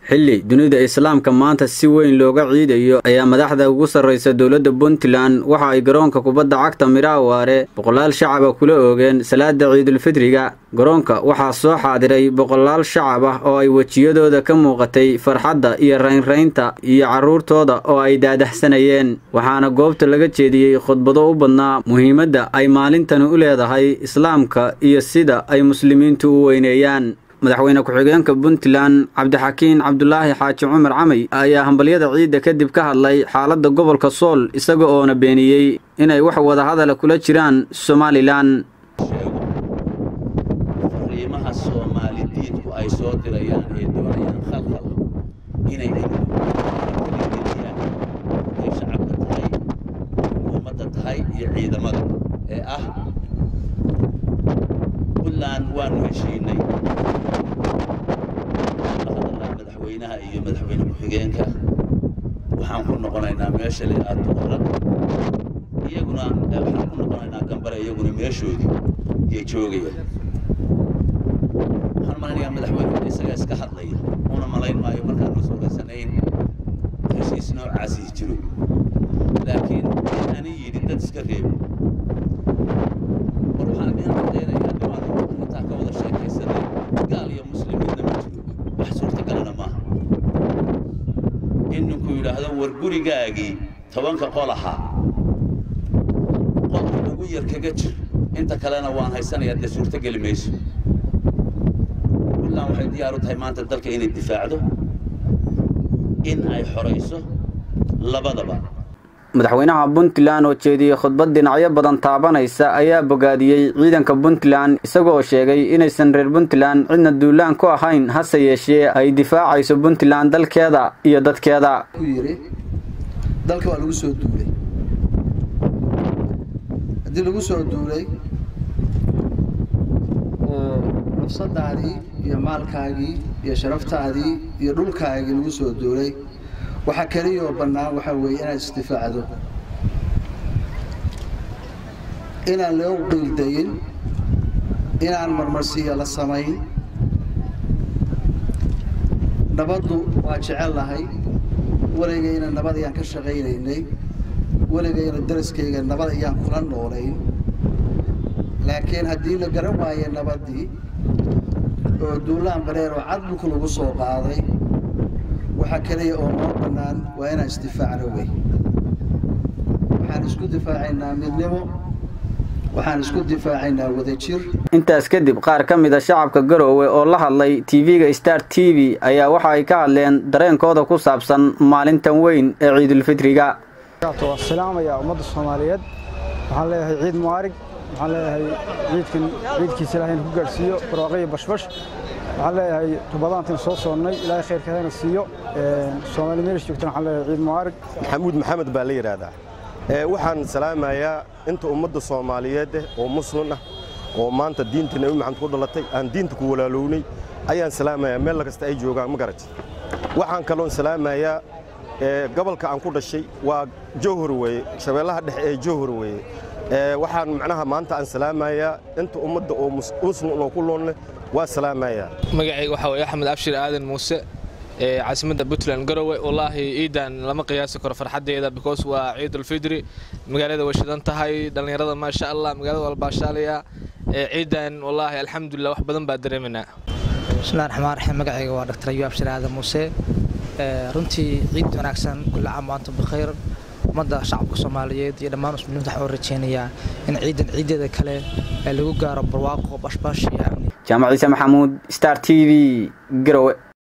xilli dunida islaamka maanta si weyn looga ciidayo ayaa madaxda ugu sarraysa dowladda puntland waxa ay garoonka kubadda cagta midhaawaare boqolaal shacaba kula oogeen salaada ciidulfidriga garoonka waxaa soo xaadiray boqolaal shacab ah oo ay wejiyadooda ka muuqatay farxadda iyo raynraynta iyo carruurtooda oo ay daadahsanayeen waxaana goobta laga jeediyey khudbado u badnaa muhiimadda ay maalintani u leedahay islaamka iyo sida ay muslimiintu u weyneeyaan madaxweyne ku-xigeenka puntland cabdixakiin cabdulaahi xaaji cumar camay ayaa hambalyada ciidda kadib ka hadlay xaaladda gobolka sool isaga oona beeniyey inay wax wadahadala kula jiraan somalilan fariimaha soomaalidiidku ay soo dirayaan ee doonayaan khalkhal inay geliyaan ay shacabka tahay ummadda tahay iyo ciidamada ee ah puntland waanu heshiinay madaxweynaha iyo madaxweyne ku-xigeenka waxaan ku noqonaynaa meesha layaad boqoran iyaguna waxaan ku noqonaynaa gambare iyaguna meeshoodii iyo joogaya waxaan malaynayaa madaxweynuhu isaga iska hadlaya una malayn maayo markaanu suuraysanayn heshiis noocaasii jiro laakiin ani yidhi dad iska reebi war waxaan idin cadaynayaa nimaanu intaa ka wada sheekaysanay gaal iyo muslimiinna ma jiro wax suurtagalana maaha in ninku yidhaahdo war gurigaagii tobanka qol ahaa qolka ugu yar kaga jir inta kalena waan haysanayaa dee suurtogeli mayso puntland waxay diyaar u tahay maanta dalka inay difaacdo in ay xorayso labadaba madaxweynaha puntland oo jeediyey khudbad dhinacyo badan taabanaysa ayaa bogaadiyey ciidanka puntland isagoo sheegay inaysan reer puntland cidna duulaan ku ahayn hase yeeshee ay difaacayso puntland dalkeeda iyo dadkeeda ku yidhi dalka waa lagu soo duulay haddii lagu soo duulay oo nafsadaadii iyo maalkaagii iyo sharaftaadii iyo dhulkaagii lagu soo duulay waxaa keliyoo bannaan waxaa weeye inaad isdifaacdo inaan loo qiildayin inaan marmarsiiya la samayn nabaddu waa jecel lahay weligayna nabad ayaan ka shaqaynaynay weligayna daraskayga nabad ayaan kula noolayn laakiin haddii la garan waaye nabaddii oo duulaan bareer oo cad dhulka lagu soo qaaday waxaa keliya oo noo bannaan waa inaan isdifaacno wey waxaan isku difaacaynaa midnimo waxaan isku difaacaynaa wadajir intaas kadib qaar ka mid a shacabka garoowe oo la hadlay tv-ga star t v ayaa waxa ay ka hadleen dareenkooda ku saabsan maalintan weyn ee ciidulfitriga waa salaamaya ummadda soomaaliyeed waxaan leeyahay ciid mu'aarig waxaan leeyahay ciidkan ciidkiisa ilahay in ku gaadhsiiyo barwaaqo iyo bashbash waxaan leeyahay tubadaantan soo soonnay ilaahay khayrkeedana siiyo soomaali meelis joogtana waxaan leeyahay ciid mu'aarig maxamuud maxamed baa la yidhaahdaa waxaan salaamayaa inta ummadda soomaaliyeed eh oo muslim ah oo maanta diinta nebi maxamed ku dhalatay aan diinta ku walaalownay ayaan salaamayaa meel kasta ay joogaan ma garat waxaan kaloon salaamayaa gobolka aan ku dhashay waa jowhar weeye shabeellaha dhexe ee jowhar weeye waxaan macnaha maanta aan salaamayaa inta ummadda oo muslim oo ku loonleh waa salaamayaa magacayga waxaa weeye axmed abshir aadan muuse ee caasimadda puntland garowe wallaahi ciidan lama qiyaasi karo farxaddeeda because waa ciidulfidri magaalada way shidan tahay dhallinyarada maasha allah magaalada walbaashaalaya ciidan wallaahi alxamdulilah wax badan baa dareemanaa bismillahi raxmaan raxiim magacayga waa dr ayuu abshir aadan muuse runtii ciid wanaagsan kulla caam waantum bikhayr ummadda shacabka soomaaliyeed iyo dhammaan muslimiinta waxaan rajeynayaa in ciidan ciideeda kale lagu gaaro barwaaqo bashbash iyo amni jaamac ciise maxamuud star t v garowe